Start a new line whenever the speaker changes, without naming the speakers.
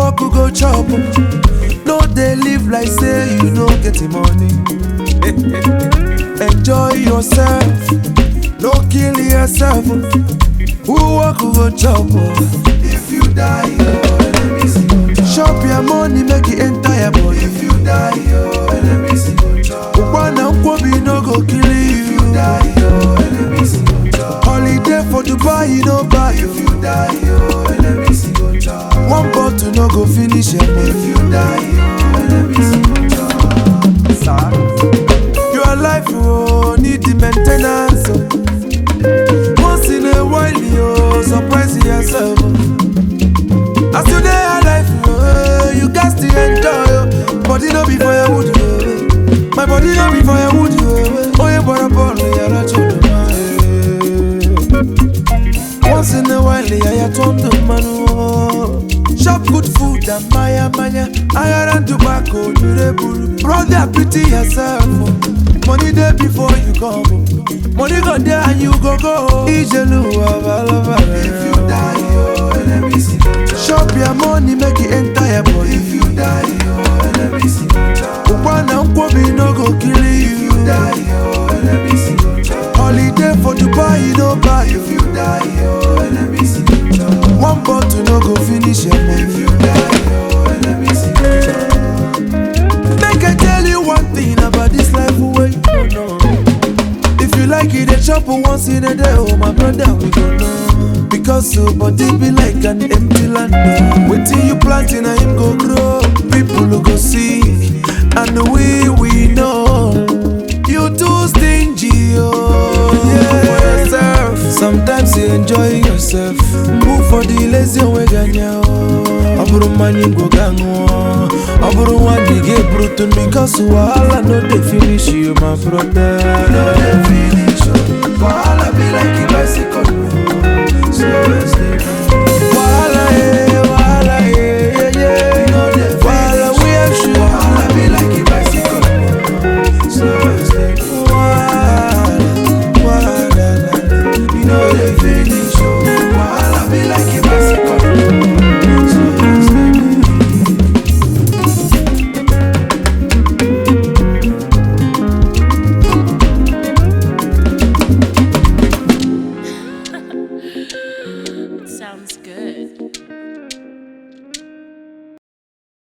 work you go chop. No dey live like say you no get the money. Enjoy yourself, no kill yourself. Who work you go chop? If you die, oh, let me see you chop. Chop your money, make it enter your body. If you die, oh, let me see you chop. Ukwana nkwobi no go kill you. If you die, oh, let me see you chop. Holiday for Dubai, you no buy. If you die, oh, let me see you chop. One bottle no go finish your money. If you die, oh, let me see you chop. Your life oh, need the maintenance. Oh. Once in a while, you surprise yourself. oh. As you dey alive, oh, you got to enjoy. Oh. Body no be firewood. Oh. My body no be firewood. Oh, oh yeah, but I'm born yeah, that's what Once in a while, yeah, yeah, turn the man. Oh. Chop good food and maya maya. Higher than tobacco, durable. Brother, pity yourself. Oh. Money there before you come. Oh. Money go there and you go go. Ijelu, abalaba. If you die, oh, let me see. Chop your money, make it enter your body. If you die, oh, let me see. Ukwana nkwobi no go kill you. If you die, oh, let me see. Holiday for Dubai, you no buy. If you die, oh, let me see. One bottle no go finish your money. If you die, oh, let me see. Make I tell you one thing about this life way you don't know. If you like it, they chop once in a day, oh my brother, we go know. Because so body be like an empty land. oh. Waiting you planting, and him go grow. People who go see, and we we know. You too stingy, oh yeah. For yourself. Sometimes you enjoy yourself. Move for the lazy way ganya oh. ọ bụrụ mmanya ngwo ga ṅụọ ọ bụrụ nwa dị ga eburutu because wahala no dey finish you my brother no dey finish you wahala be like a bicycle slow and steady